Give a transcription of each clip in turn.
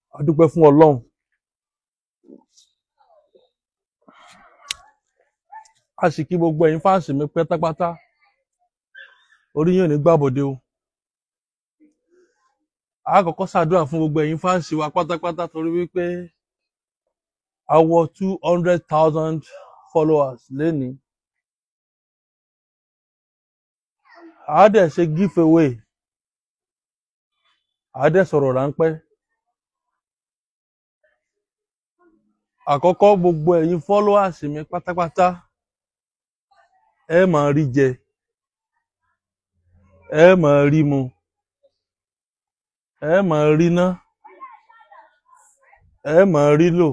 a dúpẹ́ fún ọlọ́run a sì kí gbogbo ẹ̀yin fáǹsì mi pátápátá orí yín ò ní gbàbọ̀dé o a kọ́kọ́ ṣàdúrà fún gbogbo ẹ̀yin fáǹsì wa pátápátá torí wípé a wọ two hundred thousand followers lénìí a dẹ̀ ṣe give away a dẹ̀ sọ̀rọ̀ ráńpẹ́ àkọ́kọ́ gbogbo ẹ̀yin followers mi pátápátá ẹ máa rí jẹ ẹ máa rí mu ẹ máa rí ná ẹ máa rí lò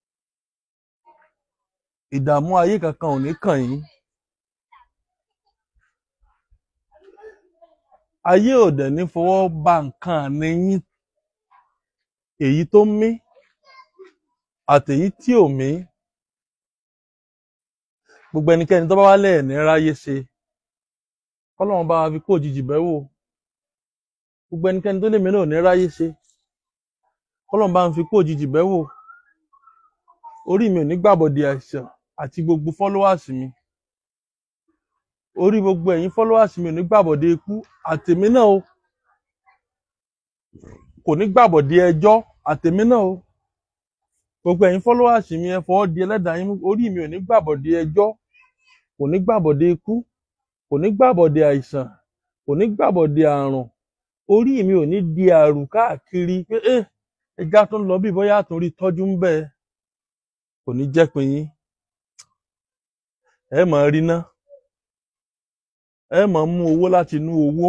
ìdààmú ayé kankan ò ní kàn yín ayé ò dẹ̀ ní fọwọ́ ba nǹkan àní yín èyí tó mí àtèyí tí ò mí gbogbo ẹnikẹ́ni tó bá wá lẹ́ẹ̀ní ráyé ṣe kọ́lọ́run bá wa fi kó òjijì bẹ́ wò gbogbo ẹnikẹ́ni tó lè mí náà ò ní ráyé ṣe kọ́lọ́run bá ń fi kó òjijì bẹ́ wò orí mi ò ní gbàbọ̀dé àìsàn àti gbogbo followers mi orí gbogbo ẹ̀yin followers mi ò ní gbàbọ̀dé ikú àtèmi náà o kò ní gbàbọ̀dé ẹjọ́ àtèmi náà o gbogbo ẹ̀yin followers mi ẹ fọwọ́ di ẹlẹ́dàá yín mú orí mi ò ní gbàbọ̀dé ẹjọ́ kò ní gbàbọ̀dé ikú kò ní gbàbọ̀dé àìsàn kò ní gbàbọ̀dé àrùn orí mi ò ní di àrùn káàkiri pé ẹ ẹja tó ń lọ bí bóyá àtúnrí tọ́jú ń bẹ kò ní jẹ́ pin yín ẹ máa rí ná ẹ máa mú owó láti inú owó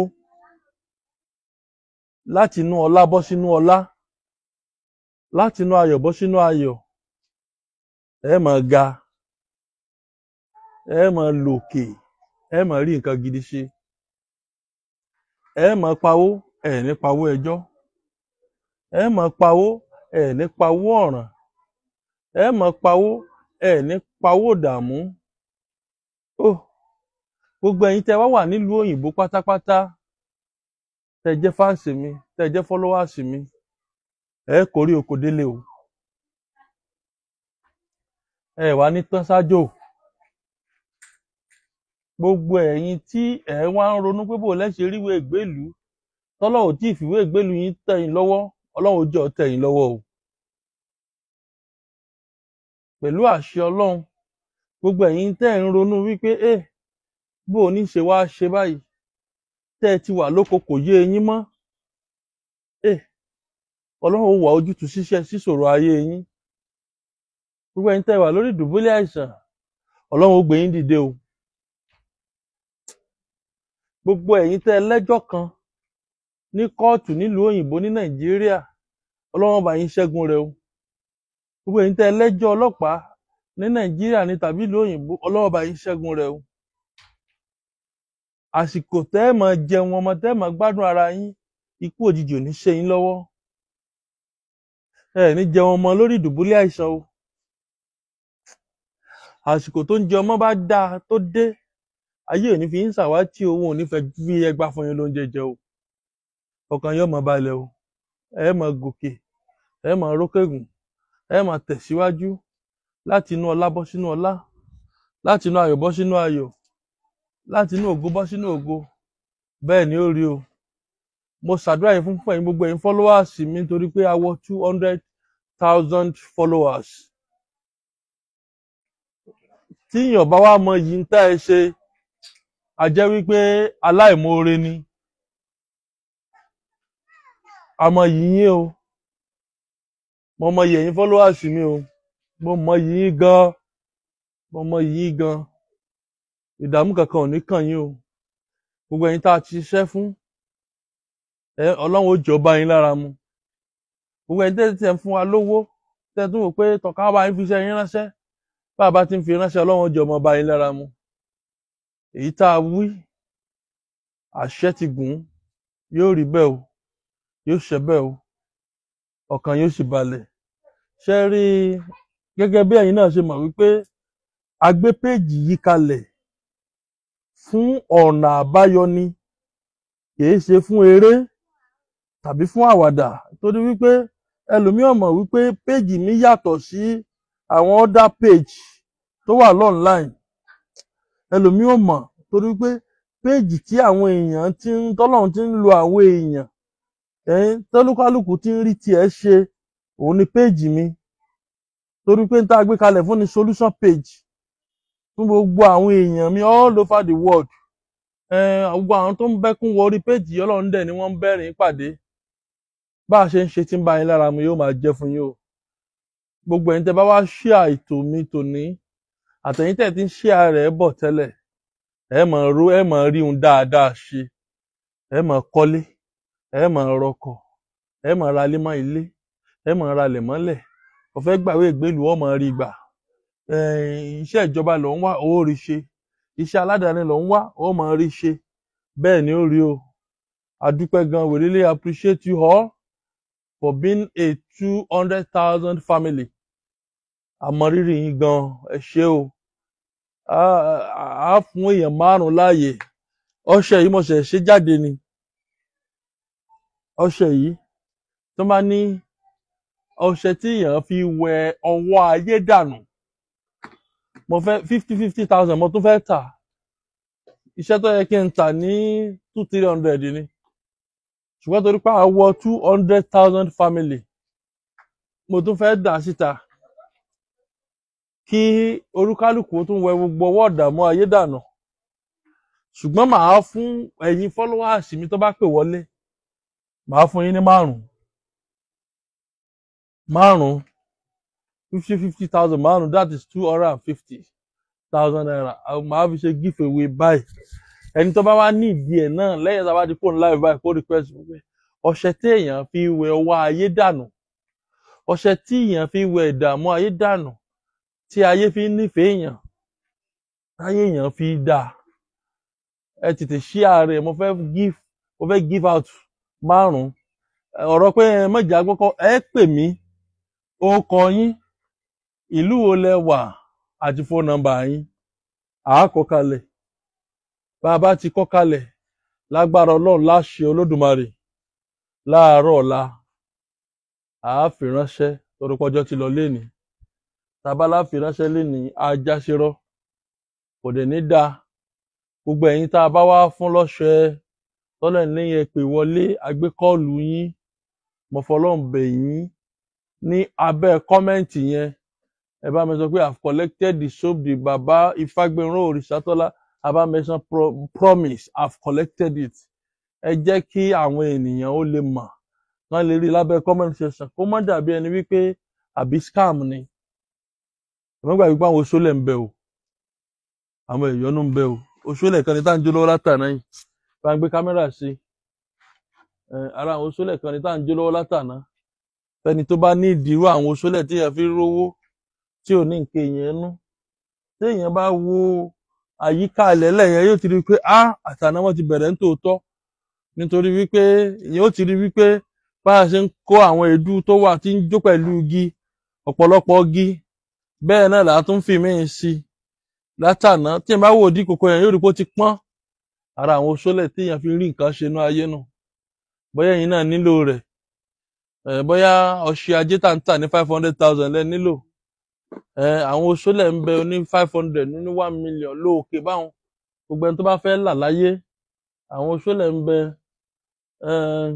láti inú ọlá bọ́ sínú ọlá láti inú ayọ̀ bọ́ sínú ayọ̀ ẹ máa ga ẹ máa lòkè ẹ máa rí nǹkan gidi ṣe ẹ máa pawó ẹ ní pawó ẹjọ́ ẹ máa pawó ẹ ní pawó ọ̀ràn ẹ máa pawó ẹ ní pawó ìdààmú ó gbogbo ẹ̀yin tẹ́ wá wà nílùú òyìnbó pátápátá tẹ́ jẹ́ fáǹsì mi tẹ́ jẹ́ fọlọwàsì mi ẹ kórè oko délé o ẹ wà ní tán ṣáájò gbogbo ẹ̀yin tí ẹ wá ń ronú pé bò lẹsẹ ríwé ìgbélùú tọlọ́run tí ìfìwé ìgbélùú yín tẹ́ yín lọ́wọ́ Ọlọ́run jọ tẹ́ yín lọ́wọ́ o pẹ̀lú àṣẹ Ọlọ́run gbogbo ẹ̀yin tẹ́ ń ronú wípé ẹ bó o ní ṣe wá ṣe báyìí tẹ́ ẹ ti wà lóko kò yé yín mọ́ ẹ Ọlọ́run ó wà ojútùú ṣíṣẹ́ síṣòro ayé yín gbogbo ẹ̀yin tẹ́ wà lórí ìdùbúlẹ̀ àìsàn Ọlọ́run ó gbé yín dìde o gbogbo ẹ̀yin tẹ́ lẹ́jọ́ kan ní kóòtù nílùú òyìnbó ní Nàìjíríà Ọlọ́run bá yín ṣẹ́gun rẹ̀ o gbogbo ẹ̀yin tẹ́ lẹ́jọ́ ọlọ́pàá ní Nàìjíríà ní tàbí ìlú òyìnbó Ọlọ́run bá yín ṣẹ́gun rẹ̀ o àsìkò tẹ́ ẹ máa jẹun ọmọ tẹ́ ẹ máa gbádùn ara yín ikú òjijì ò ní ṣe yín lọ́wọ́ ẹ ní jẹun ọmọ lórí ìdùbúlẹ̀ àìsàn o àsìkò tó ń jẹ ọmọ bá dáa tó dé ayé ò ní fi ń ṣàwátì owó ò ní fẹ́ fi ẹgbà fún yín lóúnjẹ jẹ o ọkàn yóò máa balẹ̀ o ẹ máa gòkè ẹ máa rókègùn ẹ máa tẹ̀síwájú láti inú ọlá bọ́ sínú ọlá láti inú ayọ̀ bọ́ sínú ayọ̀ láti inú ògo bọ́ sínú ògo bẹ́ẹ̀ ni ó rí o mo ṣàdúrà yín fún fún ẹ̀yin gbogbo ẹ̀yin followers mi nítorí pé a wọ two hundred thousand followers tí èèyàn bá wá mọ yìí ń tá ẹ ṣe a jẹ́ wípé aláìmoore ni àmọ́ yìí yín o mo mọ yìí ẹ̀yin followers mi o mo mọ yìí yín gan mo mọ yìí yín gan ìdààmú kankan ò ní kàn yín o gbogbo ẹ̀yin tá a ti ṣiṣẹ́ fún ẹ Ọlọ́run ó jọ bá yín lára mu gbogbo ẹ̀yin tẹ́ tẹ́ ń fún wa lówó tẹ́ tún wò pé tọ̀ka bá yín fi iṣẹ́ yín ránṣẹ́ bá a bá ti ń fi ránṣẹ́ Ọlọ́run ó jọ ọmọ bá yín lára mu èyí tá a wí àṣẹ ti gùn yóò rí bẹ́ẹ̀ o yóò ṣẹ bẹ́ẹ̀ o ọkàn yóò sì balẹ̀ ṣe rí i gẹ́gẹ́ bí ẹ̀yin náà ṣe mọ̀ wípé a gbé péèjì yìí kalẹ̀ fún ọ̀nà àbáyọ ni kìí ṣe fún eré tàbí fún àwàdà torí wípé ẹlòmíì ò mọ̀ wípé péjì mi yàtọ̀ sí àwọn other page tó wà lọ́nláìn ẹlòmíì ò mọ̀ torí pé péjì tí àwọn èèyàn ti ń tọ́lọ́run ti ń lo àwọn èèyàn ẹ̀yìn tọ́lúkálùkù ti ń rí tiẹ̀ ṣe òun ni péjì mi torí pé n tá a gbé kalẹ̀ fún ni solution page fún gbogbo àwọn èèyàn mi all over the world ẹn gbogbo àwọn tó ń bẹ́kún wọ orí péjì ọlọ́run dẹ̀ ni wọ́n ń bẹ́rìn pàdé bá a ṣe ń ṣe tí ń bá yín lára mu yóò máa jẹ́ fún yín o gbogbo ẹ̀yin tẹ́ bá wá ṣíà ètò mi tòní àtẹ̀yin tẹ́ ti ń ṣíà rẹ̀ bọ̀ tẹ́lẹ̀ ẹ máa ro ẹ máa rí ohun dáadáa ṣe ẹ máa kọ́lé ẹ máa rọkọ̀ ẹ máa ra ilé mọ́ ilé ẹ máa ra ilẹ̀ mọ́lẹ̀ ọ̀fẹ́ gbàwé ìgbélú ọ máa rí gbà ẹ̀ẹ́n, iṣẹ́ ìjọba ló ń wá owó rí ṣe iṣẹ́ aládàáni ló ń wá ó máa rí ṣe bẹ́ẹ̀ ni ó rí o adúpẹ́ gan we really appreciate you all for being a two hundred thousand family àmọrírì yín gan ẹ ṣé o á á fún èèyàn márùn láàyè ọṣẹ yìí mo ṣe ṣe jáde ni ọṣẹ yìí tó bá ní ọṣẹ tí èèyàn fi wẹ ọwọ́ ayé dànù mo fẹ́ fifty fifty thousand mo tún fẹ́ tà iṣẹ́ tó yẹ kí n tà ní two three hundred ni ṣùgbọ́n torí pé àwọ̀ two hundred thousand family mo tún fẹ́ dà síta kí olúkálùkù tún wẹ gbogbo ọwọ́ ìdààmú ayé dànù ṣùgbọ́n màá fún ẹ̀yin followers mi tó bá pè wọlé màá fún yín ní márùn márùn fifty fifty thousand márùn that is two hundred and fifty thousand naira àwọn màá fi ṣe give away báyìí ẹni tó bá wá ní ìdí ẹ̀ náà lẹ́yìn tá a bá di phone live báyìí kó request fún pé ọṣẹ tí èèyàn fi wẹ ọwọ́ ayé dànù ọṣẹ tí èèyàn fi wẹ ìdààmú ayé dànù tí ayé fi ń nífẹ̀ẹ́ èèyàn táyé èèyàn fi dà ẹ tètè share rẹ̀ mo fẹ́ give mo fẹ́ give out márùn ọ̀rọ̀ pé ẹ mọ̀jà gbọ́kọ́ ẹ pè mí orúkọ yín ìlú wo lẹ wà àti phone number yín àá kọ kalẹ̀ bá a bá ti kọ kalẹ̀ lágbára Ọlọ́run láṣẹ Olódùmarè láàárọ̀ ọ̀la àá fi ránṣẹ́ torí pọ́jọ́ ti lọ lénìí tábàlà fi ránṣẹ́ lénìí ajáṣerọ kò dẹ̀ ní dáa gbogbo ẹ̀yin tá a bá wá fún lọ́ṣẹ tọ́lẹ̀ lẹ́yìn ẹ pè wọlé agbékọ́ọ̀lù yín mo fọlọ́run bẹ̀ yín ní abẹ́ kọ́mẹ́ǹtì yẹn ẹ bá mi sọ pé i've collected the soap the baba ifágbéró òrìṣàtọ́lá abá mention pro promise i've collected it ẹ jẹ́ kí àwọn ènìyàn ó lè mọ̀ wọ́n lè rí i lábẹ́ comment section kó má dàbí ẹni wípé àbí scam ni ẹ̀mọ́ gbàgbé pé àwọn oṣólẹ̀ ń bẹ o àwọn ìyọnu ń bẹ o oṣólẹ̀ kan ní tá à ń jó lọ́wọ́ látàná yìí bá ń gbé kámẹ́rà sí ẹ ara àwọn oṣólẹ̀ kan ní tá à ń jó lọ́wọ́ látàná fẹ́ni tó bá ní ìdírú àwọn oṣólẹ̀ tí èèyàn fi ń rówó tí ò ní nǹkan èèyàn nú tí èèyàn bá wo àyíká ilẹ̀ẹ́lẹ̀ yẹn yóò ti rí i pé á àtàná wọn ti bẹ̀rẹ̀ ń tòótọ́ nítorí wípé èèyàn ó ti rí i wípé bá a ṣe ń kó àwọn èédú tó wà tí ń jó pẹ̀lú igi ọ̀pọ̀lọpọ̀ igi bẹ́ẹ̀ náà là á tún fi míì sí i látàná tí èèyàn bá wò dí kòkó yẹn yóò rí i pé ó ti pọ́n ara àwọn oṣólẹ̀ tí èèyàn fi rí nǹkan ṣe inú ayé nù bóyá ẹ̀yin náà nílò rẹ̀ ẹ̀ bóyá ọṣẹ ajé tà ń tà ní five hundred thousand lẹ́ nílò ẹ̀ àwọn oṣólẹ̀ ń bẹ ní five hundred ní one million lóòkè báwọn gbogbo ẹni tó bá fẹ́ là láyé àwọn oṣólẹ̀ ń bẹ ẹ̀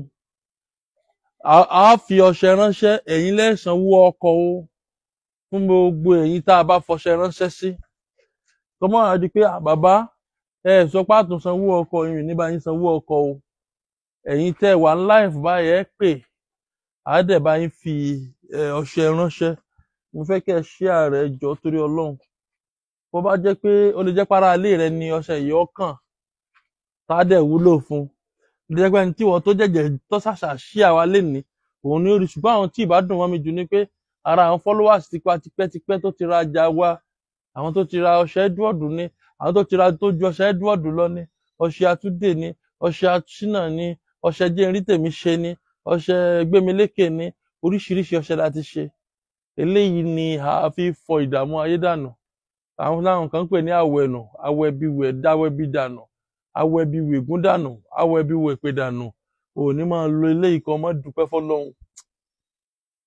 á á fi ọṣẹ ránṣẹ́ ẹ̀yin lẹ́sànwó ọkọ̀ o fún gbogbo ẹ̀yin tá a bá fọṣẹ ránṣẹ́ sí kọ́mọ́ àdí pé "Ah, bàbá ẹ ẹ̀ sọ pé àtún sanwó ọkọ̀ yìí ní bá yín sanwó ọkọ̀ o ẹ̀yin tẹ́ ẹ wà ní láìfù báyìí ẹ pè á dẹ̀ bá yín fi ẹ, ọṣẹ ránṣẹ́ mo fẹ́ kẹ́ ẹ share rẹ̀ jọ torí ọlọ́run bó bá jẹ́ pé ó lè jẹ́ para ilé rẹ ni ọṣẹ yìí ọkàn tá a dẹ̀ wúlò fún ó lè jẹ́ pé ẹni tí wọ́n tó jẹ̀jẹ̀ tó ṣàṣà share wa lénìí òun ni ó rí ṣùgbọ́n àwọn tí ì bá dùn mọ́ mi jù ni pé ara àwọn followers tipa tipẹ́tipẹ́ tó ti ra ọjà wa àwọn tó ti ra ọṣẹ Edward ní àwọn tó ti ra tó ju ọṣẹ Edward lọ ní ọṣẹ Atúndé ní ọṣẹ Aṣínà ní ọṣẹ jẹ́nrí tèmi ṣe ní ọṣẹ Gbémilékè ní oríṣiríṣi ọṣẹ la ti ṣe eléyìí ni a fi fọ ìdààmú ayé dànù àwọn láwọn kan ń pè ní àwẹ̀nù awẹ́bíwẹ̀ dáwẹ́bí dànù awẹ́bíwẹ̀gún dànù awẹ́bíwẹ̀pẹ̀ dànù òní máa lo eléyìí kan mọ́ dúpẹ́ fọlọ́run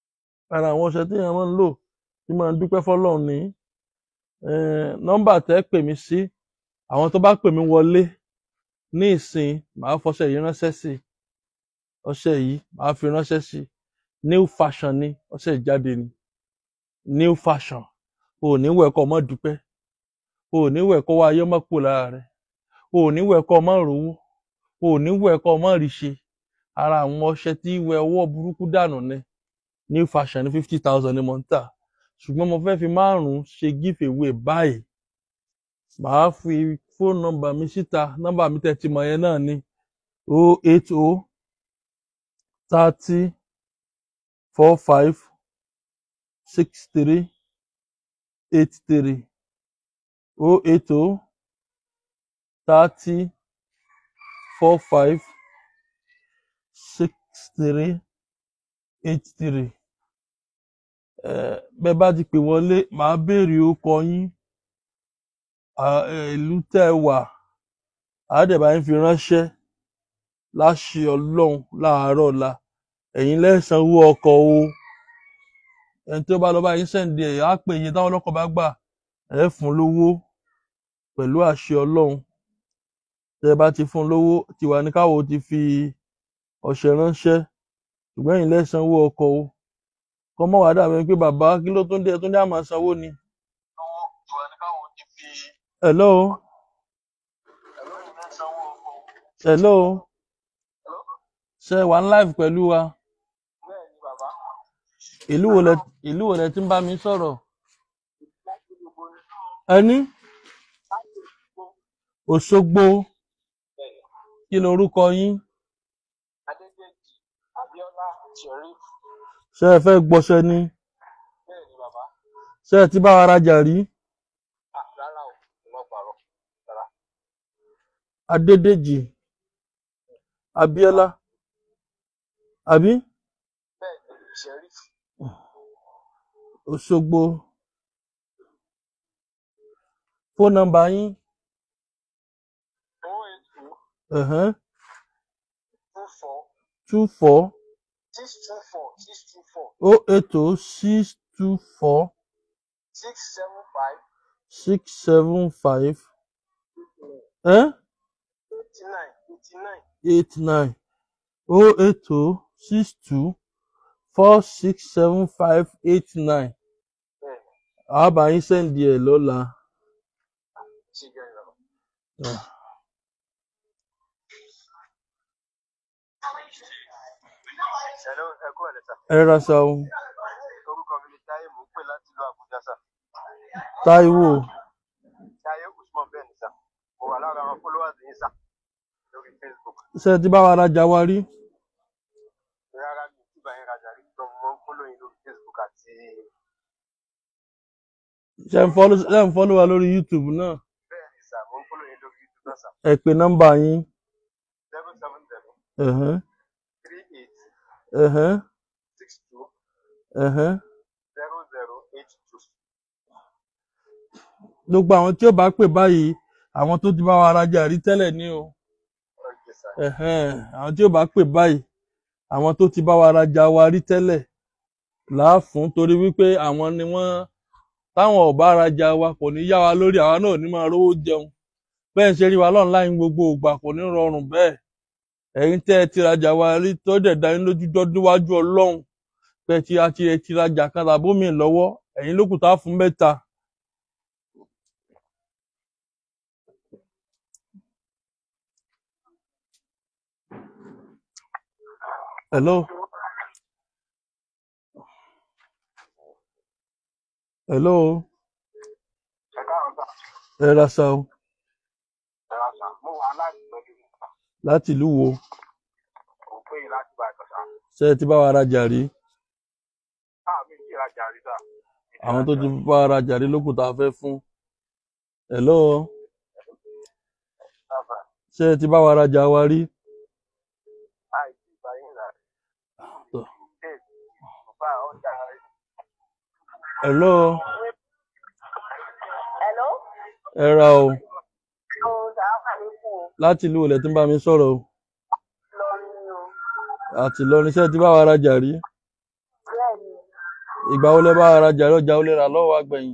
ara àwọn ọṣẹ tí èèyàn máa ń lò tí máa ń dúpẹ́ fọ́lọ́run ní Eh, nọ́mbà tẹ́ pè mí sí àwọn tó bá pè mí wọlé ní ìsìn màá fọṣẹ yìí ránṣẹ́ sí ọṣẹ yìí màá fi ránṣẹ́ sí new fashion ni ọṣẹ ìjáde ni new fashion o ò ní wẹ̀ kọ́ ọmọ dúpẹ́ o ò ní wẹ̀ kọ́ wá ayé mọ́ kú lára rẹ̀ o ò ní wẹ̀ kọ́ ọmọ rówó o ò ní wẹ̀ kọ́ ọmọ rí ṣe ara àwọn ọṣẹ tí wẹ ọwọ́ burúkú dànù ni new fashion ní fifty thousand ni mo ń tà ṣùgbọ́n mo fẹ́ fi márùn-ún ṣe give away báyìí màá fi fóònù nọ́mbà mi síta nọ́mbà mi tẹ́ ti mọ̀ yẹn náà ni o eight o thirty four five six three eight three o eight o thirty four five six three eight three bẹ́ẹ̀ bá ti pè wọlé màá béèrè orúkọ yín à- ẹ, ìlú tẹ́ ẹ wà àádẹ́bà yín fi ránṣẹ́ láṣẹ ọlọ́run láàárọ̀ ọ̀la ẹ̀yin lẹ́sàn-án owó ọkọ̀ o ẹni tó bá lọ bá yín sẹ́ǹdì ẹ̀ á pè iye táwọn ọlọ́kọ̀ bá gbà ẹ̀ fún lówó pẹ̀lú àṣẹ ọlọ́run tẹ́ ẹ bá ti fún lówó tiwa ní káwọ́ ti fi ọṣẹ ránṣẹ́ ṣùgbọ́n ẹ̀yin lẹ́sàn-án owó ọkọ̀ o kọ́ mọ́ wàá dàbí pé bàbá kí ló tún dé ẹ tún ní àmọ́ sanwó ni. hello hello ṣe wà ń live pẹ̀lú wa ìlú wo lẹ ìlú wo lẹ ti ń bá mi sọ̀rọ̀ ẹni Òṣogbo kí lorúkọ yín Adédèjì Abíọ́lá Sheriff ṣé ẹ fẹ́ gbọṣẹ ni bẹ́ẹ̀ ni bàbá ṣé ẹ ti bá wa rajà rí Ah, rárá o ìmọ̀ pàrọ̀ rárá Adédèjì Abíọ́lá àbí bẹ́ẹ̀ ni Sheriff Òṣogbo fóònù nọ́mbà yín oh eight two ẹ̀hẹ́n two four two four six two four six two four o eight o six two four six seven five six seven five ẹ́ eighty nine eighty nine eight nine o eight o six two four six seven five eight nine bẹ́ẹ̀ ni àbá yín sẹ́ǹdì ẹ̀ lọ́la. ṣe jẹ́ ìrọ̀rùn. Ah. Hello, ẹ kú ẹ̀lẹ́sà. ẹ ra sa o Orúkọ mi ni Táyé mò ń pè láti ìlú Àbújá sà. Táíwò Táyé Usman bẹ́ẹ̀ ni sà. Mo wà lára àwọn followers yín sà lórí Facebook. ṣé ẹ ti bá wa rajà wa rí Rárá mi ò tí bá yín rajà rí gbọ́n mo máa ń follow yín lórí Facebook àti ṣé ń fọ́lọ́ ṣé ń fọ́lọ́ wa lórí YouTube náà bẹ́ẹ̀ ni sà mo ń follow yín lórí YouTube náà sà. ẹ pè nọ́mbà yín seven seven seven ẹ̀hẹ́n three eight ẹ̀hẹ́n six two ẹ̀hẹ́n zero zero eight two. gbogbo àwọn tí ó bá pè báyìí àwọn tó ti bá wa rajà rí tẹ́lẹ̀ ní o Okay sà. ẹ̀hẹ́n àwọn tí ó bá pè báyìí àwọn tó ti bá wa rajà wa rí tẹ́lẹ̀ láàfún torí wípé àwọn ni wọ́n táwọn ò bá rajà wa kò ní yá wa lórí àwa náà ò ní máa rówó jẹun bẹ́ẹ̀ ń ṣe rí wa online gbogbo ìgbà kò ní rọrùn bẹ́ẹ̀ ẹ̀yin tẹ́ ẹ ti rajà wa rí tó dẹ̀ dá yín lójú dọ́dún wájú ọlọ́run pé tí a ti ẹ ti rajà kan tàbómi lọ́wọ́ ẹ̀yin ló kù tá a fún mẹ́ta. hello hello Ẹ káàárọ̀ sà. ẹ ra sa o Ẹ ra sà. Mo wà láti pẹ̀lú mi sà. láti ìlú wo Mo pè yín láti bá ẹ̀kọ́ sà. ṣé ẹ ti bá wa rajà rí Táà mi kì í rajà rí sà. àwọn tó ti bá wa rajà rí ló kù tá a fẹ́ fún hello Sáfà. ṣé ẹ ti bá wa rajà wa rí Àìsí ìgbà yín rà. Tọ́. Ṣé bàbá ọjà rẹ̀? hello Hello? ẹ ra o Àwọn sàáfà ní kù láti ìlú olè tí ń bá mi sọ̀rọ̀ o lọ ní o. àti Ìlọrin ṣé ẹ ti bá wa rajà rí Bẹ́ẹ̀ ni, ìgbà wo lẹ bá wa rajà lọ́jà ó lè rà lọ́wọ́ àgbẹ̀yìn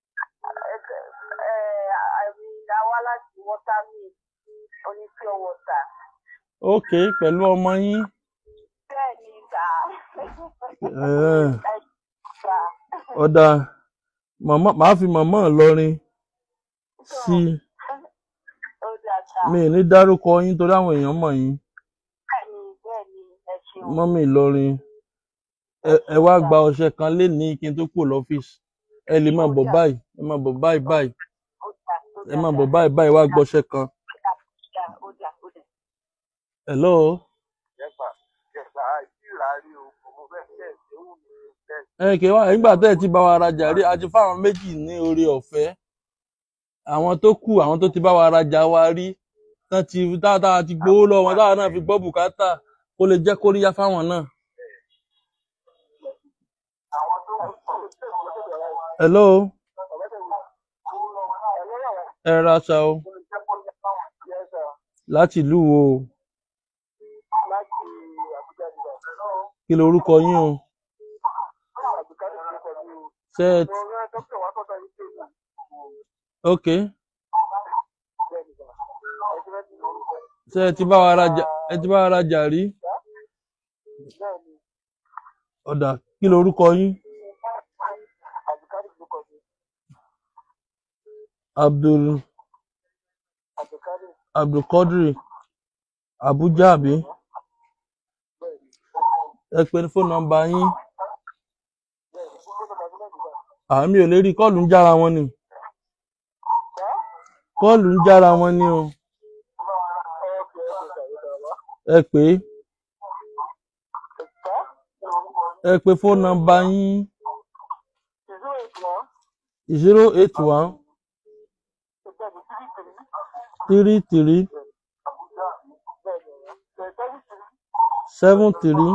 àmì àwa láti wọ́tàmì oní pure water. ok pẹ̀lú ọmọ yín bẹ́ẹ̀ ni sà. Eh, ẹ sà. ọ̀dà màmá màá fi màmá Ìlọrin sí i ó dà sà. mi ì ní dárúkọ yín torí àwọn èèyàn mọ̀ yín bẹ́ẹ̀ ni bẹ́ẹ̀ ni ẹ ṣeun. mọ́mí Ìlọrin ẹ ẹ wá gba ọṣẹ kan lénìí kí n tó kúrò lọ́fíìsì ẹ lè máa bọ̀ báyìí ẹ máa bọ̀ báyìí báyìí ó dà ó ẹ dà máa sà. bọ̀ báyìí báyìí wá gbọ́ṣẹ́ kan ó dà ó dà ó dà. hello yẹ́sà yẹ́sà àìsí ìrárí o mo fẹ́ fẹ́ ìṣẹ́wù mi fẹ́ ẹ kì í wá nígbà tẹ́ ẹ ti bá wa rajà rí a ti fáwọn méjì ní oore ọ̀fẹ́ àwọn tó kù àwọn tó ti bá wa rajà wa rí tán ti dáadáa ti gbowó lọ́wọ́ wọn táwọn náà fi gbọ́ bùkátà kó lè jẹ́ kóríyá fáwọn náà. hello ẹ ra aṣa o láti ìlú wo o kí lorúkọ yín o ṣé ẹ ok ṣé ẹ ti bá wa rajà ẹ ti bá wa rajà rí ọ̀dà kí lorúkọ yín abdul abdulkadri abuja àbí ẹ pe fóònù nọ́mbà yín àmì ò lè rí kọ́ọ̀lù ń jára wọn ni kọ́ọ̀lù ń jára wọn ni o ẹ pè é ẹ pe fóònù nọ́mbà yín zero eight one three three seven three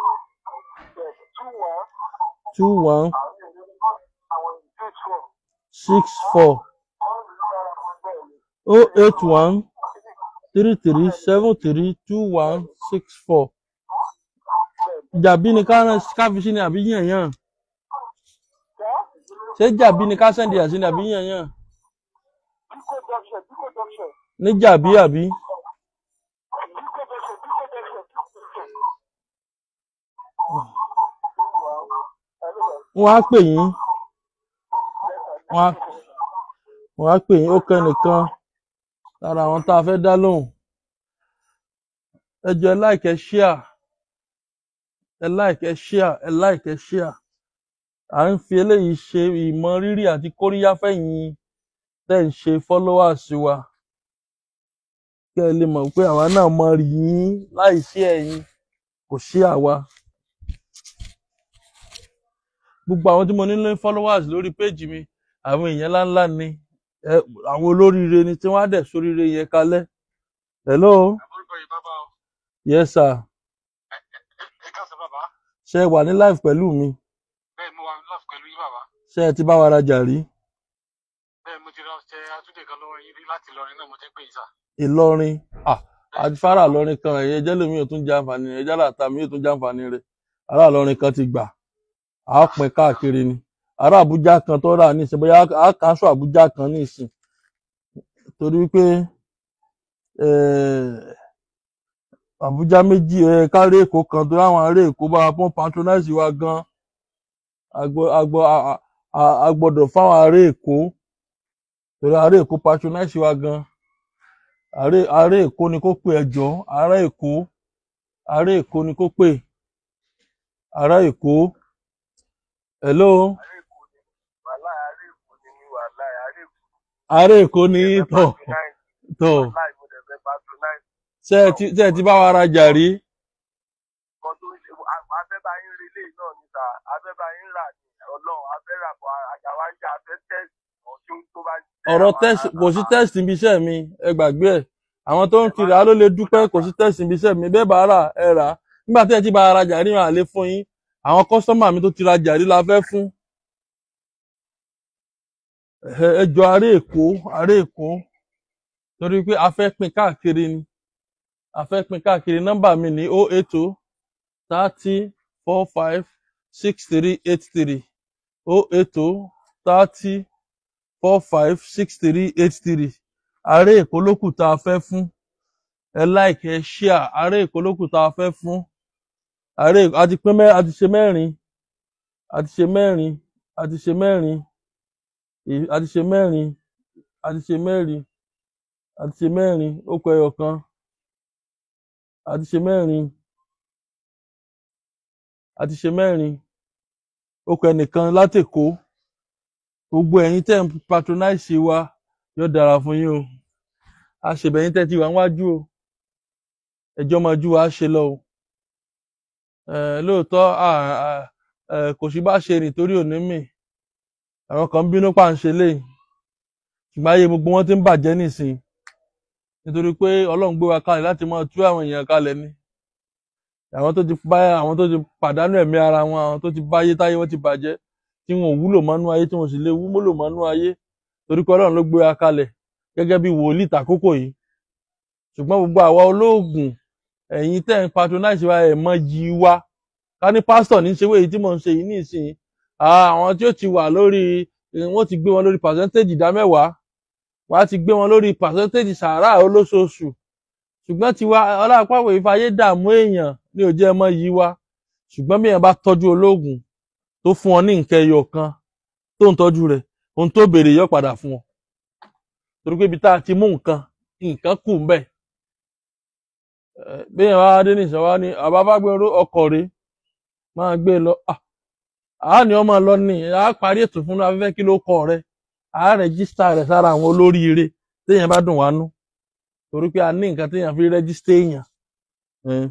two one six four oh eight one three three seven three two one six four jàbí ni ká rán ká fi sí ni àbí yànyàn ṣé jàbí ni ká sẹ́ndì àti ni àbí yànyàn ní jàbí àbí wọ́n á pè yín wọ́n á wọ́n á pè yín ó kẹ́nìkan lára àwọn tá a fẹ́ dá lóhùn ẹ jọ̀ọ́ ẹ like ẹ share ẹ like ẹ share ẹ like ẹ share à ń fi eléyìí ṣe ìmọ̀ rírì àti kóríyá fẹ̀yìn tẹ́ ń ṣe followers wa kẹ́ ẹ lè mọ̀ pé àwa náà mọ rí yín láì sí ẹ̀yin kò sí àwa gbogbo àwọn tí mo ní ní followers lórí péjì mi àwọn èèyàn ńláńlá ni ẹ àwọn olóríire ni tí wọ́n á dẹ̀ sóríire yẹn kalẹ̀ hello orúkọ yìí bàbá o yes sir ẹ káàsán bàbá ṣé ẹ wà ní live pẹ̀lú mi bẹ́ẹ̀ mo wà ní lọ́ọ̀fù pẹ̀lú yín bàbá ṣé ẹ ti bá wa rajà rí bẹ́ẹ̀ mo ti lọ ṣe àtúndì kan lọ́wọ́ yín rí láti Ìlọrin náà mo ti ń pè yín sà Ìlọrin ah àti fara Ìlọrin kan ẹ̀yẹ jẹ́ lómi ò tún jẹ àǹfààní rẹ̀ ẹ̀jẹ̀ àlàtà mi ò tún jẹ àǹfààní rẹ̀ ará Ìlọrin kan ti gbà á pín káàkiri ni ará Àbújá kan tó rà ní ìsìn bóyá á kánṣó Àbújá kan ní ìsìn torí wípé eh, Àbújá méjì ẹ kárí Èkó kan tó láwọn ará Èkó bá wa pọ́n patronize wa gan agbọ- agbọ- a- a- a- a gbọ́dọ̀ fáwọn ará Èkó torí ará Èkó patronize wa gan ará ará Èkó ni kó pè ẹjọ́ ará Èkó ará Èkó ni kó pè ará Èkó hello wàhálà àárẹ̀ èkó ni mi wàhálà àárẹ̀ èkó ará Èkó ni tọ̀ tọ̀ láì mo dẹ̀ fẹ́ patronize ṣé ẹ ti ṣé ẹ ti bá wa rajà rí kan tó ń ṣe afẹ́bá yín relé náà níta afẹ́bá yín rà ní ọlọ́run afẹ́rà bọ̀ àjàwá ń jà afẹ́ tẹ́sì ọ̀tún tó bá ọ̀rọ̀ test kò sí test níbi iṣẹ́ mi ẹ gbàgbé ẹ̀ àwọn tó ń kiri ló lè dúpẹ́ kò sí test níbi iṣẹ́ mi bẹ́ẹ̀ bá rà ẹ rà á nígbà tí ẹ ti bá wa rajà rí wọn àlè fún yín àwọn kọ́sọ́mà mi tó ti rajà rí la fẹ́ fún ẹ ẹ jọ ará Èkó ará Èkó torí pé a fẹ́ pín káàkiri ni a fẹ́ pín káàkiri nọ́mbà mi ní o eight o thirty four five six three eight three o eight o thirty four five six three eight three ààrẹ èkó lókù tá a fẹ́ fún ẹ like ẹ share ààrẹ èkó lókù tá a fẹ́ fún ààrẹ Èkó- a ti pín mẹ́ a ti ṣe mẹ́rin a ti ṣe mẹ́rin a ti ṣe mẹ́rin èyí- a ti ṣe mẹ́rin a ti ṣe mẹ́rin a ti ṣe mẹ́rin ó kọ ẹyọ kan a ti ṣe mẹ́rin a ti ṣe mẹ́rin ó kọ ẹnìkan látèkó gbogbo ẹ̀yin tẹ́ ń patronize wa yóò dára fún yín o a ṣèbẹ̀yìn tẹ́ ti wà níwájú o ẹjọ́ máa jú wa ṣe lọ o Eh, lóòótọ́ à- à- eh, kò sí bá ṣe rìn torí òní mì àwọn kan ń bínú pàǹṣẹ lẹ́yìn ṣùgbọ́n ayé gbogbo wọn ti ń bàjẹ́ nísìnyí nítorí pé ọlọ́run gbé wa kalẹ̀ láti máa tú àwọn èèyàn kalẹ̀ ni àwọn tó ti bá àwọn tó ti pàdánù ẹ̀mí ara wọn àwọn tó ti báyé táyé wọn ti bàjẹ́ tí wọn ò wúlò mọ́nú ayé tí wọn sì lè wúlò mọ́nú ayé torí pé ọlọ́run ló gbé wa kalẹ̀ gẹ́gẹ́ bí wòlíì tàkókò yìí ṣùgbọ́n gbogbo àwa olóògùn ẹ̀yin tẹ́ ń patronize wa ẹ̀ mọ yí wa ká ní pásítọ̀ ní ṣe wéyìí tí mò ń ṣe yìí nísìnyí Ah, àwọn tí ó ti wà lórí eh, wọ́n ti gbé wọn lórí percentage ìdá mẹ́wàá wọ́n á ti gbé wọn lórí percentage sàárà olóṣooṣù ṣùgbọ́n tiwa ọlọ́pàá ìfàyè dààmú èèyàn ní òjẹ́ ẹmọ yìí wá ṣùgbọ́n bí èèyàn bá tọ́jú olóògùn tó fún ọ ní nǹkan ẹyọ kan tó ń tọ́jú rẹ̀ ohun tó béèrè yọ padà fún ọ torí pé ibi tá a ti mú nǹkan nǹkan kù ń bẹ̀ Eh, bí èèyàn wá dé nìṣẹ́ wá ní àbábágbéró ọkọ̀ rèé máa gbé e lọ Ah, àá ní ọmọ lọ ní àá parí ètò fún afẹ́fẹ́ kí ló kọ rẹ àá rẹ́gísítà rẹ̀ sára àwọn olóríire téèyàn bá dùn wá nú torí pé a ní nǹkan téèyàn fi rẹ́gísítà èèyàn Eh,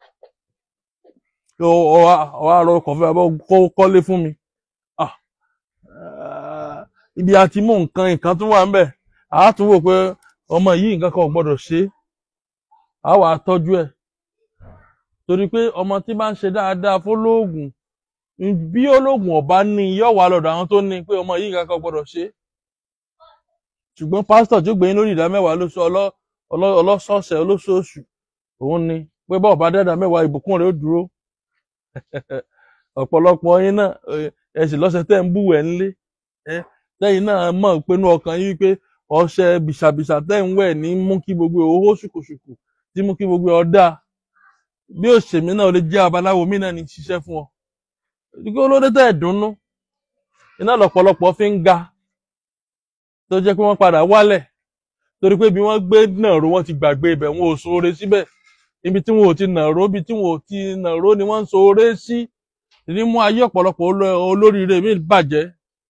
kí ọ wá ọ wá rọ ọkọ̀ fẹ́ abọ́ kó kọ́lé fún mi Ah, eh, ibi àti mú nǹkan nǹkan tún wà ń bẹ̀ àá tún wò pé ọmọ yìí nǹkan kan ò gbọ́dọ̀ ṣe é àá wàá tọ́jú ẹ̀ torí pé ọmọ tí bá ń ṣe dáadáa fólóògùn bí olóògùn ọba ní yóò wá lọ́dọ̀ àwọn tó ní pé ọmọ yìí nǹkan kan ò gbọ́dọ̀ ṣe é ṣùgbọ́n pásítọ̀ tí ó gbé yín lórí ìdá mẹ́wàá lóṣù ọlọ́- ọlọ́- ọlọ́sọ̀ọ̀sẹ̀ olóṣooṣù òun ni pé bọ́ọ̀ bá dẹ́dà mẹ́wàá ìbùkún rẹ̀ ó dúró ọ̀pọ̀lọpọ̀ yín náà eh, ẹ sì lọ́sẹ̀ tẹ́ ń búwẹ̀ ńlé ẹ lẹ́yìn náà mọ̀ pé inú ọkàn yín wípé ọṣẹ bìṣàbìṣà tẹ́ ń wẹ̀ ní mú kí gbogbo owó ṣùkùṣùkù tí mú kí gbogbo ọ̀dà bí òṣèmí náà ó lè jẹ́ abaláwo mí náà ní ṣiṣẹ́ fún ọ ìdíkó olóde tẹ́ ẹ̀ dùnnú iná lọ̀pọ̀lọpọ̀ fi ń ga tó jẹ́ pé wọ́n padà wálẹ̀ torí pé bí wọ́n gbé nàró wọ́n ti gbàgbé ibẹ̀ wọn ò ṣoore síbẹ̀ ibi tí wọn ò ti nàró ibi tí wọn ò ti nàró ni wọ́n ń ṣoore sí ní mú ayé ọ̀pọ̀lọpọ̀ oló- olóríire mi bàjẹ́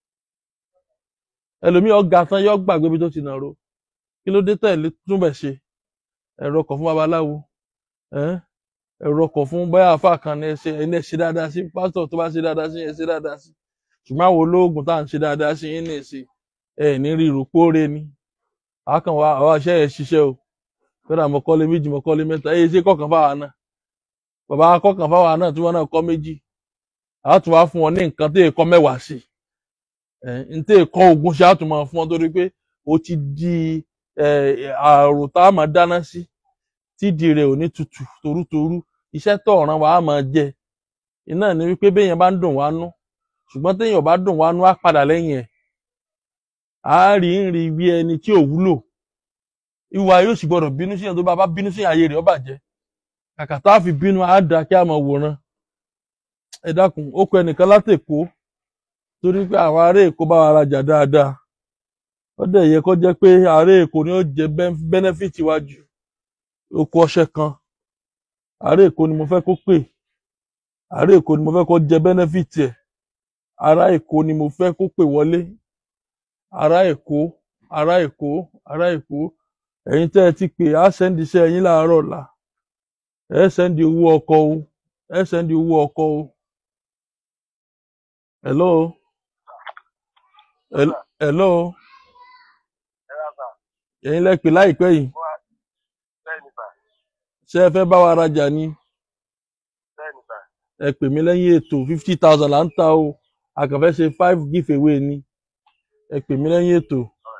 ẹlòmíì ọ̀gá tán yọ gbàgbé ibi tó ti nàró kí ló dé tẹ̀lé túnbẹ̀ ṣe ẹ̀rọ ọkọ̀ fún babaláwo ẹ́n? ẹ̀rọ ọkọ̀ fún báyà àfa kan ní ẹsẹ̀ ẹni ẹ ṣe dáadáa sí pásítọ̀ tó bá ṣe dáadáa sí ẹ ṣe dáadáa sí ṣùgbọ́n àwọn olóògùn tá à ń ṣe dáadáa sí yín ní ìsìn ẹ ní rí ìrùpóore ni àákàn wa àwa iṣẹ́ yẹn ṣiṣẹ́ o kódà mo kọ́lé méjì mo kọ́lé mẹ́ta èyí ṣe kọ̀ọ̀kan fáwa náà bàbá kọ̀ọ̀kan fáwa náà tí wọ́n náà kọ́ méjì àá tún wá fún wọn ní nǹkan tó yẹ kọ́ mẹ́wàá sí ẹ n tó yẹ kọ́ ogún ṣe á tún máa fún wọn torí pé ó ti di ẹ àrò tá a máa dáná sí tídìí rẹ̀ ò ní tutù torútorú iṣẹ́ tó ọ̀ràn wa á máa jẹ iná ní wípé béèyàn bá ń dùn wá nú ṣùgbọ́n téèyàn ò bá dùn wá nú á padà lẹ́yìn ẹ̀ á rí ń rí bí ẹni tí ò wúlò ìwà yóò sì gbọdọ̀ bínú síyàn tó bá bá bínú síyàn ayé rẹ̀ ó bàjẹ́ kàkà tá a fi bínú á da kí a máa wòran ẹ dákun ó kọ ẹnìkan látèkó torí pé àwọn ará èkó bá wa rajà dáadáa ó dẹ̀ yẹ kó jẹ́ pé ará èkó ni ó jẹ bẹ́nẹ́fìtì wájú oko ọṣẹ kan ará èkó ni mo fẹ́ kó pè ará èkó ni mo fẹ́ kó jẹ bẹ́nẹ́fìtì ẹ̀ ará èkó ni mo fẹ́ kó pè wọlé ará èkó ará èkó ará èkó ẹ̀yin tẹ́ ẹ ti pè á sẹ́ndì iṣẹ́ ẹ̀yin láàárọ̀ ọ̀la ẹ sẹ́ndì owó ọkọ̀ o ẹ sẹ́ndì owó ọkọ̀ o hello Hel- hello ẹ rà sà ẹ̀yin lẹ pè láìpẹ́ yìí wá bẹ́ẹ̀ ni sà ṣé ẹ fẹ́ bá wa rajà ni bẹ́ẹ̀ ni sà ẹ pè mí lẹ́yìn ètò fifty thousand là ń ta o a kàn fẹ́ ṣe five give away ni ẹ pè mí lẹ́yìn ètò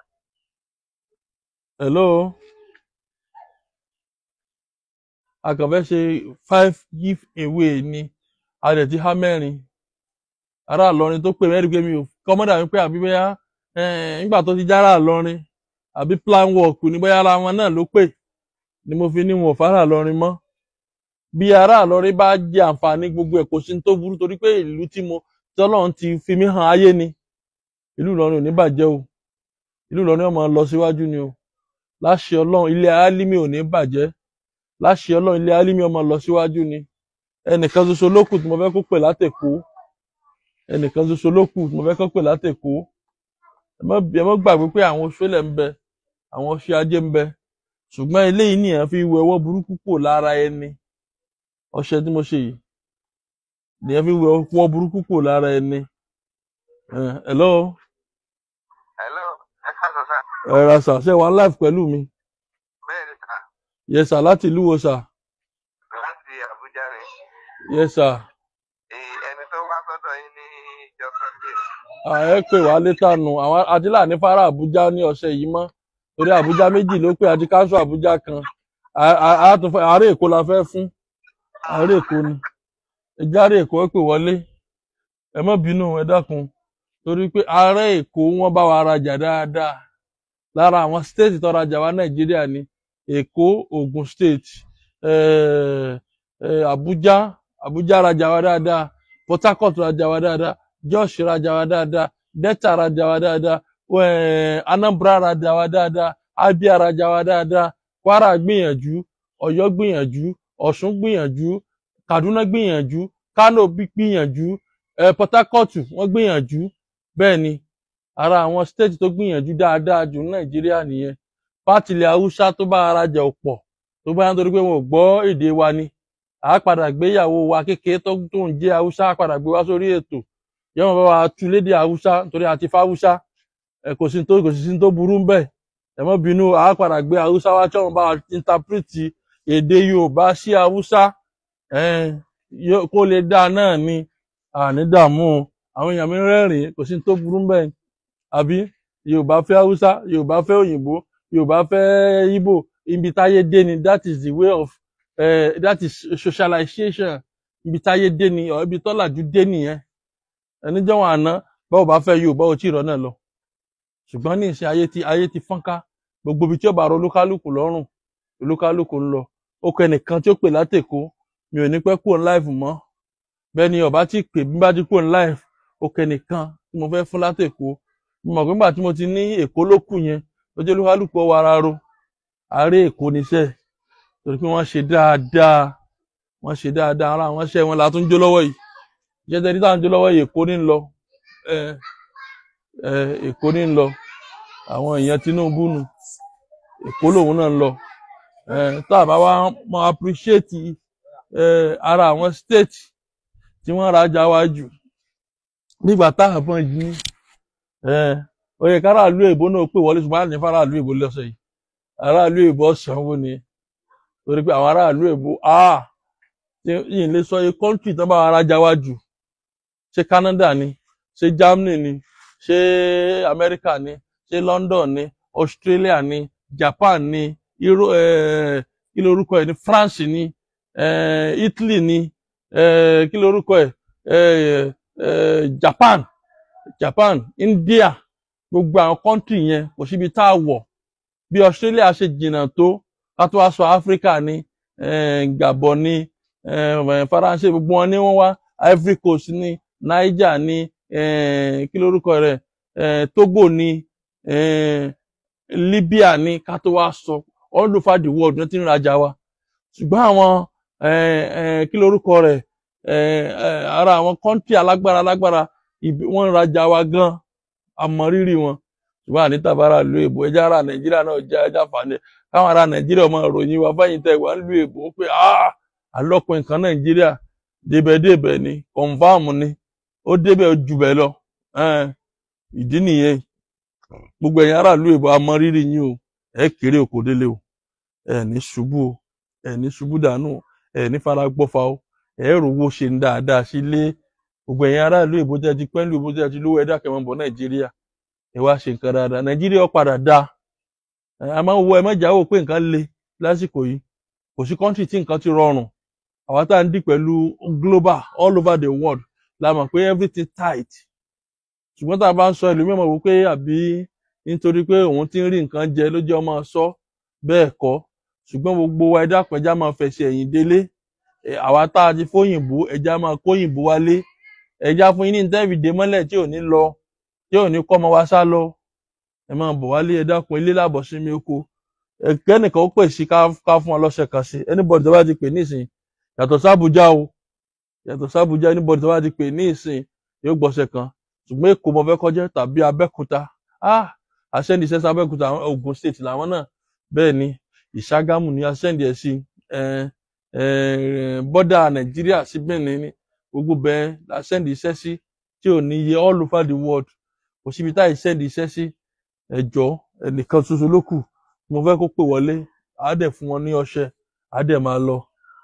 hello a kàn fẹ́ ṣe five give away ni a dẹ̀ ti há mẹ́rin ará Ìlọrin tó pè mẹ́rin pé mi ò kọ́mọ́dà mi pé àbí bóyá eh, nígbà tó ti jára Ìlọrin àbí plan work ní bóyá ara wọn náà ló pè ni mo fi ní wọn ò fara Ìlọrin mọ́ bí ará Ìlọrin bá jẹ àǹfààní gbogbo ẹ̀ kò sí ní tó burú torí pé ìlú tí mo tí Ọlọ́run ti fi mí hàn ayé ni ìlú Ìlọrin ò ní bàjẹ́ o ìlú Ìlọrin ó máa lọ síwájú ni o láṣẹ Ọlọ́run ilé Álímì ò ní bàjẹ́ láṣẹ Ọlọ́run ilé Álímì ó máa lọ síwájú ni ẹnìkan ṣoṣo ló kù tí mo fẹ́ kó pè látẹ̀kọ́ ẹnìkan ṣoṣo ló kù tí mo fẹ́ kó pè látẹ̀kọ́ ẹ má ẹ má gbàgbé pé àwọn oṣoolẹ̀ ń bẹ àwọn ọṣẹ ajé ń bẹ ṣùgbọ́n eléyìí nìyẹn fi wẹ ọwọ́ burúkú kò lára ẹni ọṣẹ tí mo ṣe yìí nìyẹn fi wẹ ọwọ́ burúkú kò lára ẹni ẹ hello hello ẹ káàsán sá ẹ ra sà ṣe wà live pẹ̀lú mi bẹ́ẹ̀ ni sá yes sà láti ìlú wo sà láti Àbújá ni yes sà Ẹ- ẹni tó wá sọ́dọ̀ yín ní ìjọ sunday à ẹ pè wá létà nù àwọn adílà ní fara Àbújá ní ọ̀sẹ̀ yìí mọ́ torí Àbújá méjì ló pé àti káńsù Àbújá kan À- à- à tún fẹ́- àárẹ̀ Èkó la fẹ́ fún àárẹ̀ Èkó ni ẹjẹ àárẹ̀ Èkó ẹ pè wọlé ẹ má bínú ẹ dákun torí pé àárẹ̀ Èkó wọ́n bá wa rajà dáadáa lára àwọn stéètì tó rajà wá Nàìjíríà ni Èkó Ògùn state eh, eh, Àbújá Àbújá rajà wá dáadáa Port Harcourt rajà wá dáadáa Jos rajà wá dáadáa Delta rajà wá dáadáa eh, Anambra rajà wá dáadáa Abia rajà wá dáadáa Kwara gbìyànjú Ọ̀yọ́ gbìyànjú Ọ̀ṣun gbìyànjú Kaduna gbìyànjú Kano bí- gbìyànjú eh, Port Harcourt wọ́n gbìyànjú bẹ́ẹ̀ ni ara àwọn state tó gbìyànjú dáadáa jù ní Nàìjíríà nìyẹn fátilẹ̀ Haúsá tó bá ara jẹ ọ̀pọ̀ tó bá yàn torí pé wọn ò gbọ́ èdè wa ni à á padà gbéyàwó wa kékeré tó tó ń jẹ́ Haúsá á padà gbé wá sórí ètò yọmọ bá wa tu lédè Haúsá torí àti fáwúsá ẹ kò sí tó kò sí sí tó burú ń bẹ ẹ mọ́ bínú à á padà gbé Haúsá wá tí wọn bá wa intapiriti èdè Yorùbá sí Haúsá ẹn yó- kó lè dáa náà ni àní dààmú o. àwọn èèyàn mi rẹ́rìn-ín kò sí tó burú ń bẹ àbí Yorùbá fẹ́ Haúsá Yorùbá fẹ́ òyìnbó Yorùbá fẹ́ Ìgbò ibi táyé dé ni that is the way of uh, that is socialization ibi táyé dé ni or ibi tọ́làjú dé nìyẹn ẹni jọ́wọ́n àná báwo bá fẹ́ Yorùbá ò tí ì rọ́ náà lọ ṣùgbọ́n ní ìsìn ayé ti ayé ti fọ́nká gbogbo ibi tí ó bá rọ olúkálùkù lọ́rùn olúkálùkù ń lọ ó kọ ẹnìkan tí ó pè látèkó mi ò ní pẹ́ kúrò ní live mọ́ bẹ́ẹ̀ ni ọba tí pè bí bá ti kúrò ní live ó kọ ẹnìkan tí mo fẹ́ fún látèkó mo mọ̀ pé nígbà tí mo ti ní Èkó ló kù yẹn ó jẹ́ olúkálùkù ọwọ́ ara ro àárẹ̀ Èkó níṣẹ́ torí pé wọ́n ṣe dáadáa wọ́n ṣe dáadáa ara àwọn iṣẹ́ wọn la tún jó lọ́wọ́ yìí jẹ́jẹ́ tí táwọn jó lọ́wọ́ yìí Èkó ní ń lọ ẹ ẹ Èkó ní ń lọ àwọn èèyàn Tinubu nù Èkó lòun náà ń lọ ẹ tá a bá wá mọ appreciate ẹ ara àwọn state tí wọ́n rajà wá jù nígbà táwọn fọn yìí ní ẹ ó yẹ káràlú èbó náà pè wọlé ṣùgbọ́n àní faraàlú èbó lọ́sẹ̀ yìí aráàlú èbó sanwó ni torí pé àwọn aráàlú èbó ah yìí lè sọ iye kọ́ńtì tán bá ara já wá jù ṣé Canada ni ṣé Germany ni ṣé America ni ṣé London ni Australia ni Japan ni Euro eh, kí lorúkọ ẹ̀ ní France ni eh, Italy ni eh, kí lorúkọ ẹ̀ eh, eh, Japan Japan India gbogbo àwọn kọ́ńtì yẹn kò síbi tá a wọ̀ bí Australia ṣe jìnnà tó ká tó wá sọ Africa ni eh, Gabon ni eh, Faransé gbogbo wọn ni wọ́n wá Ivory Coast ni Niger ni eh, kí lorúkọ rẹ̀ eh, Togo ni eh, Libya ni ká tó wá sọ all over the world ní ti ń rajà wa ṣùgbọ́n àwọn eh, eh, kí lorúkọ rẹ̀ eh, eh, ara àwọn kọ́ńtì alágbára alágbára ibi- wọ́n ń rajà wa gan àmọ́ rírì wọn ṣùgbọ́n àní tàbára lu èbó ẹjẹ́ ara nàìjíríà náà jẹ́ ẹjẹ́ àǹfààní káwọn ará nàìjíríà máa ròyìn wa fẹ́yìn tẹ̀ wá ń lu èbó pé ah alọ́pin nǹkan nàìjíríà débẹ̀débẹ̀ ni kọ̀ǹfàmù ni ó débẹ̀ ó jù bẹ́ẹ̀ lọ ẹn, ìdí nìyẹn gbogbo ẹ̀yin ará lu èbó àmọ́ rírì yín o ẹ kéré òkò délé o ẹ ní ṣubú o ẹ ní ṣubú dànù o ẹ ní fara gbọ́fà o ẹ rówó ṣe ń dáadáa sílé gbogbo ẹ̀yin ará ìlú èbó tẹ́ ti pẹ́ ìlú èbó tẹ́ ti lówó ẹ̀dá kẹmọ́ bọ̀ nàìjíríà ẹ wá ṣe nǹkan dáadáa nàìjíríà ó padà dáa ẹ a máa ń wo ẹ mẹ́jà wò pé nǹkan le lásìkò yìí kò sí kọ́ńtì tí nǹkan ti rọrùn àwa tá à ń dì pẹ̀lú global all over the world la mọ̀ pé everything tight ṣùgbọ́n tá a bá ń sọ ẹlòmíràn mọ̀ wípé àbí nítorí pé òun ti ń rí nǹkan jẹ ló jẹ́ ọmọ sọ bẹ́ẹ̀ kọ́ ṣùgbọ́n gbogbo wa ẹ̀dá pẹ̀já máa fẹsẹ̀ ẹ̀yìn délé ẹ̀, àwa tá a ti fóyìnbó ẹja máa kóyìnbó wálé ẹja fún yín ní tẹ́ẹ̀fìdé mọ́lẹ̀ tí ò ní lọ tí ò ní kọ́ ọmọ wa sá lọ ẹ máa bọ̀ wálé ẹ dákun ilé làbọ̀ sí mi oko ẹ̀kẹ́ nìkan ó pè sí ká ká fún ọ lọ́sẹ̀ kan sí anybody tó bá ti pè ní ìsìn yàtọ̀ sábùjá o yàtọ̀ sábùjá anybody tó bá ti pè ní ìsìn yóò gbọ́sẹ̀ kan ṣùgbọ́n èkó mo fẹ́ kọjá tàbí abẹ́kúta ah àṣẹ́ni sẹ́sẹ́ abẹ́kúta àwọn Ògùn state làwọn náà bẹ́ẹ̀ ni ìṣàgámù ni àṣẹ́ni ẹ̀ sí ẹ̀ ẹ̀ bọ́dà nàìjíríà sí benin ni gbogbo bẹ́ẹ̀ àṣẹ́ni iṣẹ́ sí tí ò ní iye all over the world kò síbi tá ìṣẹ́ni iṣẹ́ sí ẹ̀jọ́ ẹnìkan ṣoṣo ló kù mo fẹ́ kó pè wọlé á dẹ̀ fún wọn ní ọṣẹ á dẹ̀ máa lọ.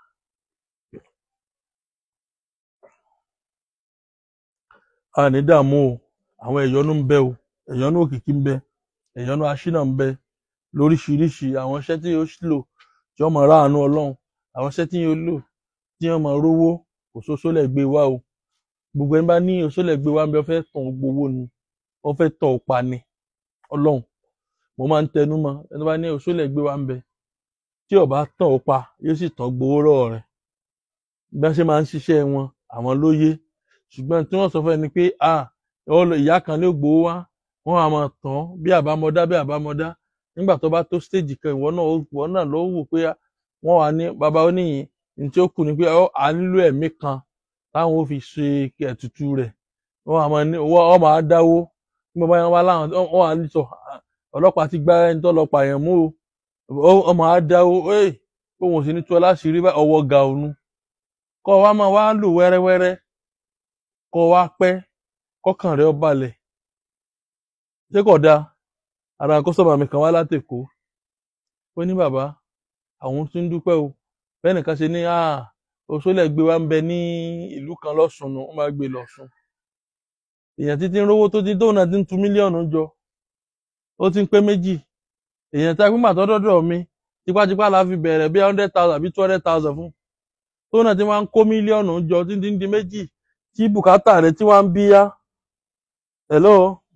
a ní dààmú o àwọn ẹ̀yọ́nú ń bẹ o ẹ̀yọ́nú òkìkí ń bẹ ẹ̀yọ́nú aṣínà ń bẹ lóríṣiríṣi àwọn iṣẹ́ tí yóò lò tí wọ́n máa ráàánú ọlọ́run àwọn iṣẹ́ tí yóò lò tí wọ́n máa rówó kò sóso lẹ̀ gbé wá o gbogbo ẹni bá ní oṣó lẹ̀ gbé wá ń bẹ wọ́n fẹ́ tàn ó gbowó ni wọ́n fẹ́ tàn ó pa ni ọlọ́run mo máa ń tẹnu mọ́ ẹni bá ní oṣó lẹ̀ gbé wá ń bẹ tí ó bá tàn ó pa yóò sì tàn gbowó lọ́wọ́ rẹ̀ bí wọ́n ṣe máa ń ṣiṣẹ́ wọn àwọn ló yé ṣùgbọ́n tí wọ́n sọ fún ẹni pé ah ọlọ ìyá kan ló gbowó wá wọ́n á máa tàn án bí àbámọ̀dá bí àbámọ̀dá nígbà tó bá tó stage kan ìwọ náà ó- ìwọ náà ló wò pé wọ́n wà ní bàbá oníyìn ní tí ó kù ni pé ọ à nílò ẹ̀mí kan táwọn ó fi ṣe ètùtù rẹ̀ wọ́n á máa ní wọ́n ọ máa dáwó bí bàbá yẹn wá láwọn wọ́n á ní sọ "Ah, ọlọ́pàá ti gbá ẹni tó lọ pààyàn mú o ọ máa dáwó ẹ òun ò sì ní tú ọ láṣìírí bá ọwọ́ ga òun kọ́ wa máa wá lò wẹ́rẹ́wẹ́rẹ́ kọ́ wa pẹ́ kọ́kàn rẹ̀ ó balẹ̀ ṣé kò dáa ara kọ́sọ́mà mi kan wá látẹ̀kọ́ ó ní bàbá àwọn tún ń dúpẹ́ o bẹ́ẹ̀ nìkan ṣe ní ah oṣoolẹ̀ gbé wa ń bẹ ní ìlú kan lọ́sùn nù wọ́n máa gbé lọ́sùn èèyàn títí ń rówó tó ti tóun náà ti ń tu mílíọ̀nù jọ ó ti ń pé méjì èèyàn tá a pín màtọ́ dọ́dọ̀ mi tipátipá la fi bẹ̀rẹ̀ bí hundred thousand àbí two hundred thousand fún tóun náà ti máa ń kó mílíọ̀nù jọ títí ń di méjì tí bùkátà rẹ̀ tí wọ́n ń bí yá hello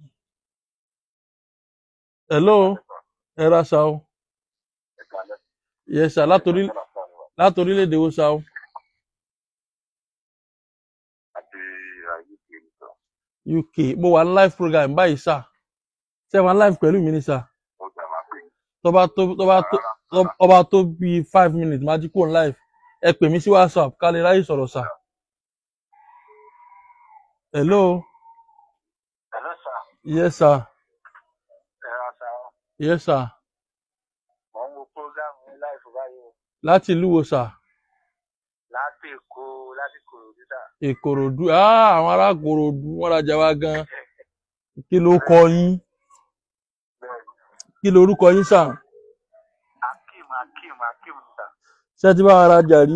hello ẹ ra sa o yes sir látòrí látòrílẹ̀-èdè wo sa o uk mo wà ní live program báyìí sà ṣé ẹ wà ní live pẹ̀lú mi ni sà tó bá tó tó bá tó tó bá tó bíi five minutes máa jí kúrò ní live ẹ pè mí sí whatsapp ká lè ráyè sọ̀rọ̀ sà hello Hello, sir. yes sir Ẹ ra sa ọ́. yes sir Mo ń wo program ní láìfù báyìí o. láti ìlú wo sà Láti Èkó, láti Kòròdú sà. ìkòròdú ah àwọn ará kòròdú wọn rajà wá gan kí ló kọ yín Bẹ́ẹ̀ni. kí lorúkọ yín sà Akeem, Akeem, Akeem sà. ṣé ẹ ti bá wa rajà rí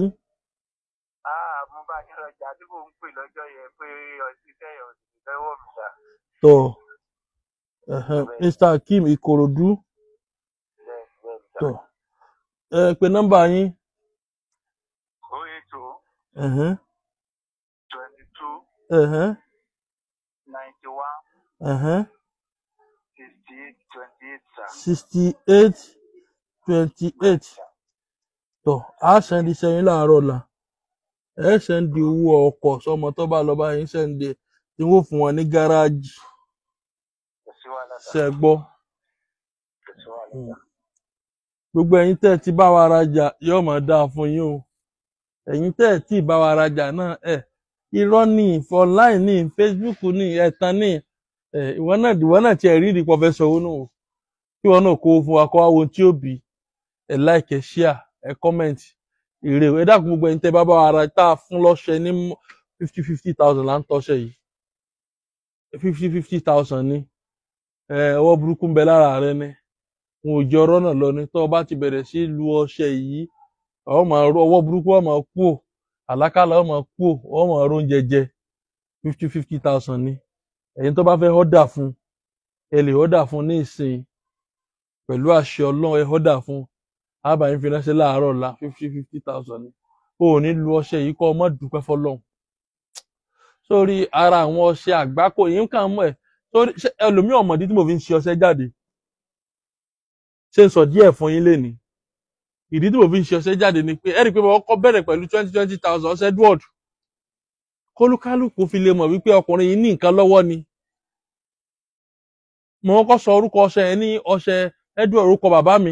Ah, mo bá yín lọ́jà tí mò ń pè lọ́jọ́ yẹn pé ọtí sẹ́yìn ọ̀sìn lọ́wọ́ mi sà. tó ẹhẹn, mr akeem ìkòròdú Bẹ́ẹ̀ni, bẹ́ẹ̀ni sà. tó ẹ pè nọ́mbà yín O eight o ẹhẹn, twenty two ẹhẹn, ninety one ẹhẹn, sixty eight twenty eight sà. sixty eight twenty eight tó a sẹ́ndí sẹ́yìn láàárọ̀ ọ̀la ẹ sẹ́ndí owó ọkọ̀ sọmọ tó bá lọ bá yín sẹ́ndí tí wọ́n fún wọn ní gáràjì Kò sí wàhálà sà. ṣẹ́ gbọ́. Kò sí wàhálà sà. gbogbo ẹ̀yin tẹ́ ẹ ti bá wa rajà yóò máa dáa fún yín o ẹ̀yin tẹ́ ẹ tí ì bá wa rajà náà ẹ irọ́ ní online ní facebook ní ẹ̀tàn ní ẹ ìwọ náà ìwọ náà tiẹ̀ rí ìdìpọ̀ fẹ́ sọ̀wọ́ nù o kí ìwọ náà kó o fún wa kó wa wo ohun tí ó bì ẹ like ẹ share ẹ comment èrè ẹ dákun gbogbo ẹ̀yin tẹ́ bá bá wa ra tá a fún lọ́ṣẹ ní fifty fifty thousand là ń tọ́ṣẹ yìí fifty fifty thousand ní ẹ ọwọ́ burúkú ń bẹ lára rẹ ní wọn ò jẹ ọ̀rọ̀ náà lọ ni tó o bá ti bẹ̀rẹ̀ sí lu ọṣẹ yìí ọ máa rọ ọwọ́ burúkú ọ máa kú ò àlákàlà ọ máa kú ò ọ máa rún jẹjẹ fifty fifty thousand ni ẹ̀yin tó bá fẹ́ ọdà fún ẹ lè ọdà fún ní ìsìn pẹ̀lú àṣẹ Ọlọ́run ẹ ọdà fún àbáyín fi ránṣẹ́ láàárọ̀ ọ̀la fifty fifty thousand ni o ò ní lu ọṣẹ yìí kọ ọ má dúpẹ́ fọ́lọ́run sórí ara àwọn ọṣẹ àgbákò yìí ń kàn mọ́ ẹ̀ sórí ṣé ẹlòmíì ọ̀mọ̀dí tí mo fi ń ṣe ọṣẹ jáde ṣé n sọ díẹ̀ fún yín lénìí ìdí tí mo fi ń ṣe ọṣẹ jáde ni pé ẹ rí i pé mo kọ́kọ́ bẹ̀rẹ̀ pẹ̀lú twenty twenty thousand ọṣẹ Edward kólúkálùkù fi lè mọ̀ wípé ọkùnrin yìí ní nǹkan lọ́wọ́ ni mo kọ́kọ́ sọ orúkọ ọṣẹ yẹn ní ọṣẹ Edward orúkọ bàbá mi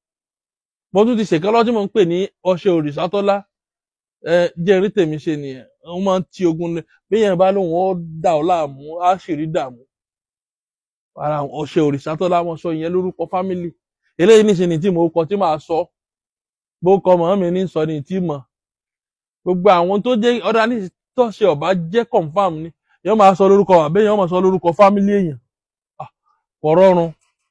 mo tún ti ṣèkan lọ́dún mo ń pè ní ọṣẹ òrìṣàtọ́lá ẹ jẹ́ rí tèmi ṣe nìyẹn wọ́n máa ń ti ogun lé bí yẹn bá lóun ó dà ọ́ láàmú á sì rí dààmú ara ọṣẹ òrìṣàtọ́lá wọn sọ ìyẹn lórúkọ fámìlì eléyìí níṣe ni tí mo kọ tí màá sọ bó kọ mọ̀ mi ní sọ ni tí mọ̀ gbogbo àwọn tó jẹ́ ọ̀dà ní tọ́ṣe ọ̀bá jẹ́ confam ni yẹn máa sọ lórúkọ àbẹ́ yẹn máa sọ lórúkọ fámìlì èèyàn Ah, kò rọrùn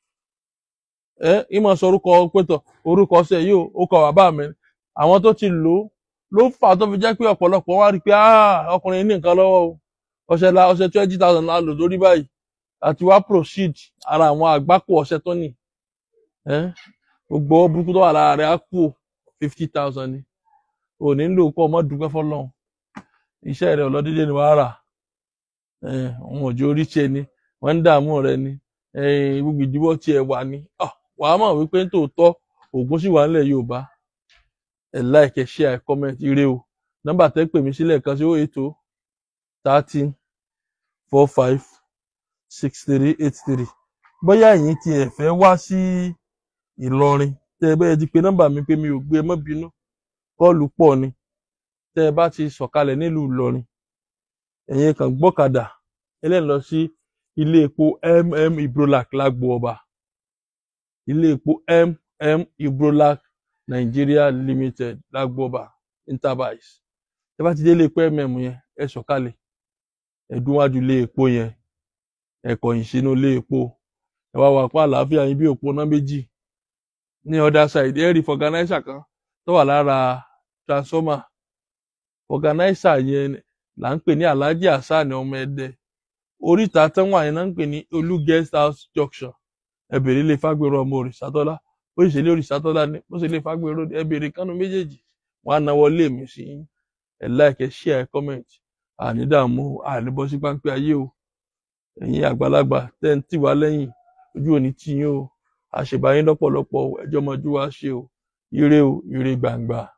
ẹ ìmọ̀ sọ orúkọ pétọ̀ orúkọ ọṣẹ yìí ó kọ bàbá mi àwọn tó ti lò ó ló fà á tó fi jẹ́ pé ọ̀pọ̀lọpọ̀ wá rí i pé "Ah, ọkùnrin ní nǹkan lọ́wọ́ o ọṣẹ la ọṣẹ twenty thousand la lò lórí báyìí àti wá proceed ara àwọn àgbákò ọṣẹ tó nì ẹ gbogbo ọwọ́ burúkú tó wà lára rẹ̀ á kú fifty thousand ni ò ní lò kó ọmọ dúpẹ́ fọlọ́run iṣẹ́ rẹ̀ ọlọ́dídé ni wàá rà ẹ òun ò jẹ́ oríṣi ni wọ́n ń dààmú rẹ ni ẹ gbogbo ìdíwọ́ tiẹ̀ wà ní Ah, wàá mọ̀ wípé tòótọ́ ògùn sì wà nílẹ̀ Yorùbá ẹ like ẹ share ẹ comment ire o nọ́mbà tẹ́ pè mí sílẹ̀ kan sí ó ètò thirteen four five six three eight three bóyá ẹ̀yin tí ẹ fẹ́ wá sí Ìlọrin tẹ́ ẹ bẹ́ẹ̀ ti pe nọ́mbà mi pé mi ò gbé ẹ má bínú kọ́ọ̀lù pọ̀ ni tẹ́ ẹ bá ti sọ̀kalẹ̀ nílùú Ìlọrin ẹ̀yin kan gbọ́kadà ẹlẹ́ni lọ sí ilé epo mm Ibrolac lágbo ọba ilé epo mm Ibrolac Nigeria Limited lágbo ọba Interbise tẹ́ bá ti dé ilé epo mm yẹn ẹ sọ̀kalẹ̀ ẹ dúnwájú ilé epo yẹn ẹ kọ̀yìn sínú ilé epo ẹ wá wà pa àlàáfíà yín bí òpó náà méjì ní other side ẹ rí fọganáísà kan tó wà lára transformer fọganáísà yẹn là ń pè ní Alhaji Hasan ọmọ Ẹdẹ oríta tán wà yẹn náà ń pè ní Olú guest house junction ẹ bèrè ilé Fágbèrò ọmọ Òrìṣàtọ́lá ó sì ṣe ilé Òrìṣàtọ́lá ní ó sì ilé Fágbèrò ẹ bèrè kánú méjèèjì wọn á náwó lé mi sí yín ẹ like ẹ share ẹ comment àní dààmú àní bọ́ sí páńpẹ́ ayé o ẹ̀yin àgbàlagbà tẹ́ ń tì wá lẹ́yìn ojú òní tì yín o àṣèbáyín lọ́pọ̀lọpọ̀ o ẹjọ́ mọ́jú wá ṣe o ire o ire gbàǹgbà.